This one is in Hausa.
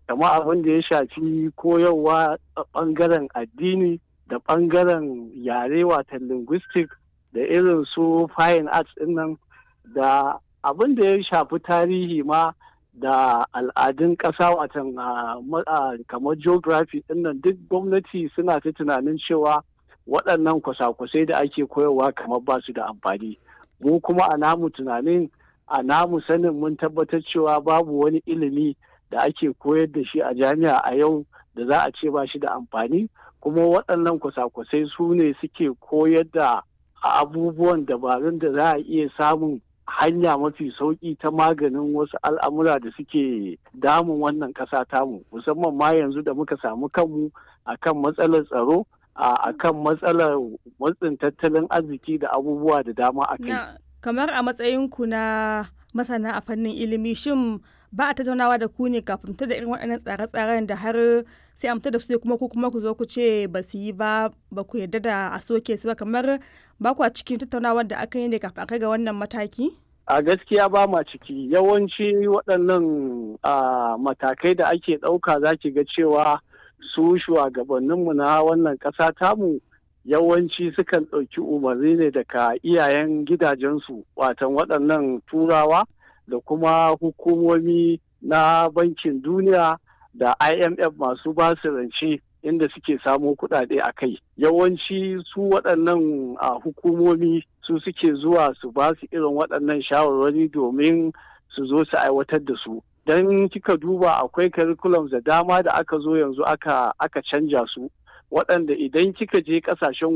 kama abin da ya shafi koyarwa a ɓangaren addini da ɓangaren yare watan linguistic da irin su fine arts ɗin nan da abin da ya shafi tarihi ma da al'adun ƙasa watan kamar geography ɗin nan duk gwamnati suna ta tunanin cewa waɗannan kwasa-kwasai da ake koyarwa kamar ba su da amfani mu kuma a namu tunanin a namu sanin mun tabbatar cewa babu wani ilimi da ake koyar da shi a jami'a a yau da za a ce ba shi da amfani kuma waɗannan kwasa-kwasai su ne suke koyar da abubuwan dabarun da za a iya samun hanya mafi sauƙi ta maganin wasu al'amura da suke damun wannan ƙasa tamu musamman ma yanzu da muka samu kanmu akan matsalar tsaro a kan matsalar matsin tattalin arziki da abubuwa da dama a kai. kamar a matsayinku na masana a fannin ilimi shin ba a tattaunawa da ku ne kafin da irin waɗannan tsare-tsaren da har sai a da su kuma ku kuma ku zo ku ce ba su yi ba ba ku yarda da a soke su ba kamar ba ku a cikin tattaunawar da aka yi ne kafin kai ga wannan mataki? a gaskiya ba ma ciki yawanci waɗannan matakai da ake ɗauka za ki ga cewa su shugabanninmu na wannan ƙasa tamu yawanci sukan ɗauki umarni ne daga iyayen gidajensu watan waɗannan turawa da kuma hukumomi na bankin duniya da imf masu basu rance inda suke samo kuɗaɗe a kai yawanci su waɗannan hukumomi su suke zuwa su ba su irin waɗannan shawarwari domin su zo su aiwatar da su don kika duba akwai curriculums da dama da aka zo yanzu aka aka canja su waɗanda idan kika je ƙasashen